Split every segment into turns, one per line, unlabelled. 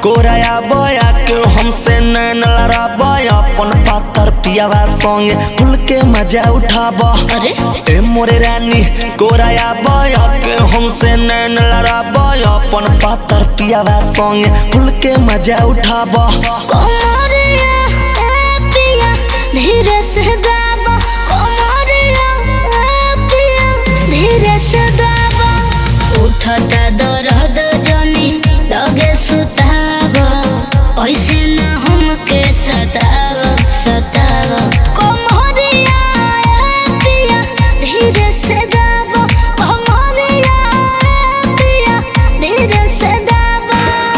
कोराया बया के हमसे नैन लड़ाबा अपन पातर पियावा संगे खुल के मजा उठाबा
अरे
ए मोरे रानी कोराया बया के हमसे नैन लड़ाबा अपन पातर पियावा संगे खुल के मजा उठाबा
कोमरिया ए पिया धीरे से दाबा कोमरिया ए पिया धीरे से दाबा उठता दर्द जनी लगे सुतावा ऐसे ना हमके सतावा सतावा कोमरिया ए पिया धीरे से दाबा कोमरिया ए पिया धीरे से दाबा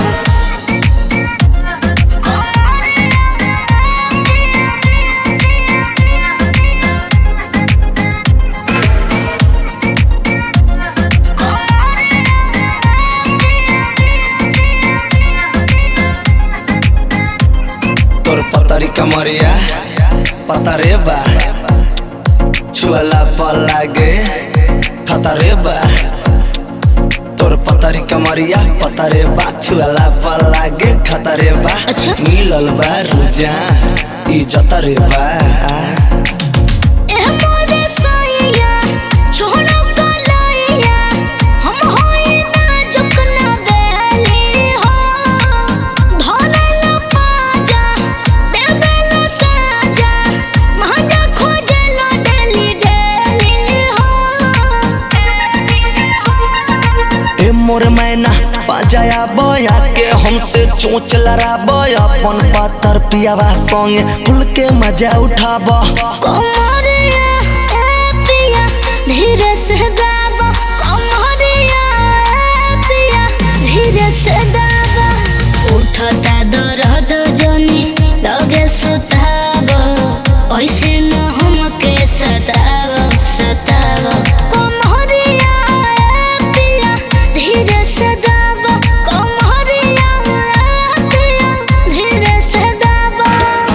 तोर पतरी कमरिया पतरे बा छुअला पर लागे खतरे बा तोर पतरी कमरिया पतरे बा छुअला पर लागे खतरे बा
अच्छा।
मिलल बा रुजा ई जतरे बा
ए मोरे सैया छोड़ो कलैया हम होई ना जुकना बेली हो धरल पाजा देबेल साजा महंगा खोजल डेली डेली हो
ए मोर मैना बाजाया बया के हमसे चोच लड़ाब अपन पातर पियावा संगे खुल के मजा उठाबा
कोमरिया ए पिया धीरे से दाबा कोमरिया ए पिया धीरे से दाबा उठता दर्द जनी लगे सुतावा ऐसे न हमके सतावा सतावा कोमरिया ए पिया धीरे से दाबा कोमरिया ए पिया धीरे से दाबा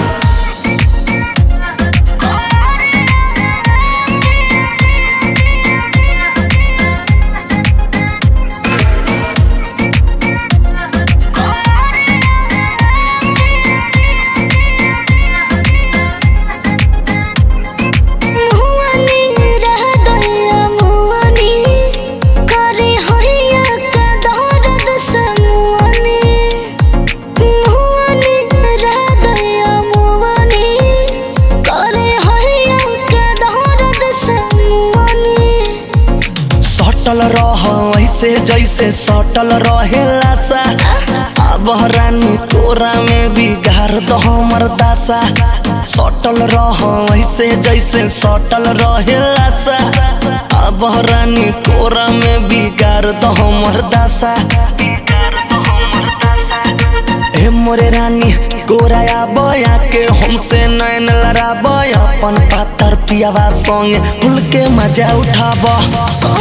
मुआनी रह गया मुआनी करे होइया का दर्द से मुआनी मुआनी रह गया मुआनी करे होइया का दर्द से मुआनी
सटल रह ऐसे जैसे सटल रहेला सा अब रानी तोरा में बिगाड़ दो हमर दासा सटल रह ऐसे जैसे सटल रहेला सा अब रानी तोरा में बिगाड़ दो हमर दासा ए मोरे रानी गोराया बया के हमसे नैन लड़ाब अपन पातर पियावा संगे खुल के मजा उठाबा
ओ